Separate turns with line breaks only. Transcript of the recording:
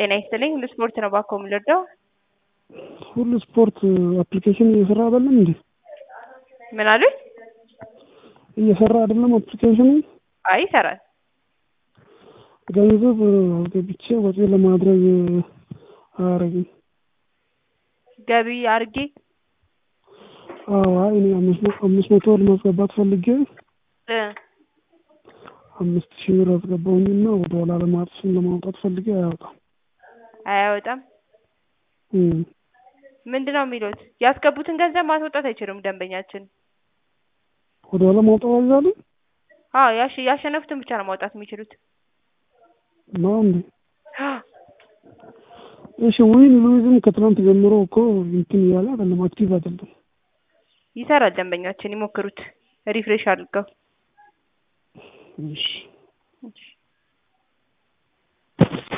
ጤና ይስጥልኝ ሁሉ ስፖርት ነው ባኮ የምልወደው
ሁሉ ስፖርት አፕሊኬሽን እየሰራ አይደለም እንዴ?
ምን አሉኝ?
እየሰራ አይደለም አፕሊኬሽኑ?
አይ ይሰራል።
ገንዘብ ገብቼ ወጪ ለማድረግ አያረግም።
ገቢ አርጌ
አዎ አይ እኔ አምስት መቶ ለማስገባት ፈልጌ
እ
አምስት ሺህ ብር አስገባሁኝና ወደ ኋላ ለማጥሱን ለማውጣት ፈልጌ አያወጣም።
አያወጣም።
እም
ምንድን ነው የሚሉት? ያስገቡትን ገንዘብ ማስወጣት አይችሉም ደንበኛችን።
ወደ ኋላ ማውጣት አይቻልም?
አዎ ያሸ ያሸነፉትን ብቻ ነው ማውጣት የሚችሉት።
ነው እንዴ? እሺ ዊን ሉዝም ከትናንት ጀምሮ እኮ እንትን እያለ አይደለም አክቲቭ አይደለም።
ይሰራል ደንበኛችን ይሞክሩት ሪፍሬሽ አድርገው።
እሺ
እሺ